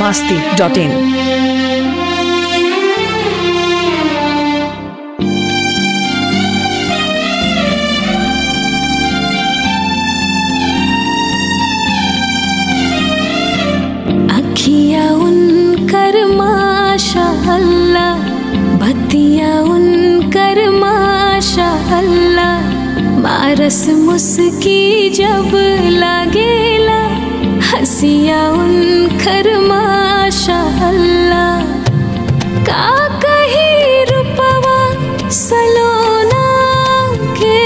masti.in. अखिया उनकर माशा अल्लाह बतिया उनकर माशा अल्लाह मारस मुस्की जब लागेला हसिया उनकर माशा अल्लाह का कही रूपवा सलोना के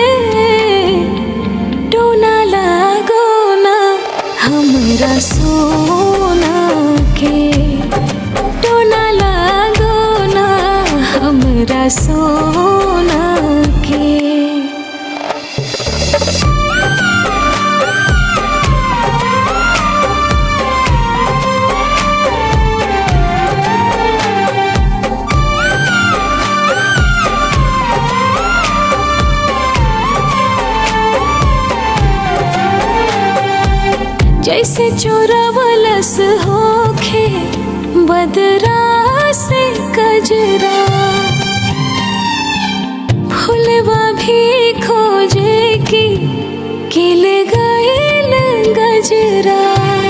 टोना लागो ना हमरा सोना के टोना लागो ना हमरा सोना के जैसे चोरवलस होखे बदरा से कजरा फुलवा भी खोजे की किल गईल गजरा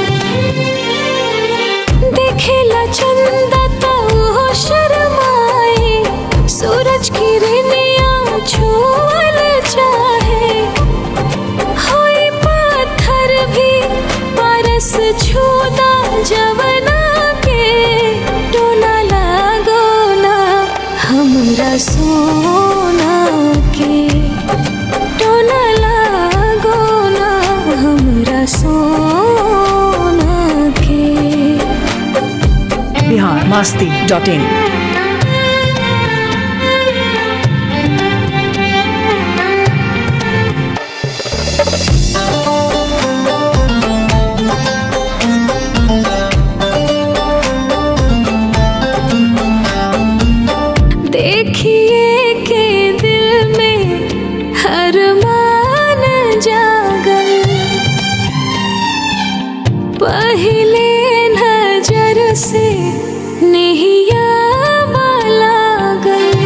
देखेला चंदा तो वो शर्माए सूरज की रेनिया छुअल चाहे होई पत्थर भी परस छूदा जवना के टोना लागो ना हमरा सोना के टोना लागो ना हमरा सोना के Bihar masti.in. देखिए के दिल में हर मान जागल पहले नजर से नहिया लागल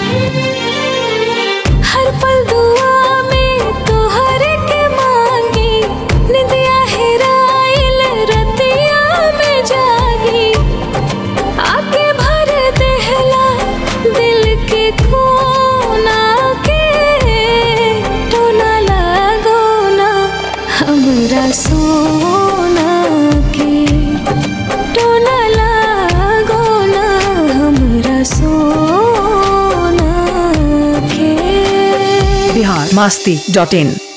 हर पल दुआ में तोहर के मांगी निंदिया हेराइल रतिया में जागी आके भर देहला दिल के कोना के टोना लागो ना हमरा सोना के टोना लागो ना हमरा सोना के Bihar masti.in.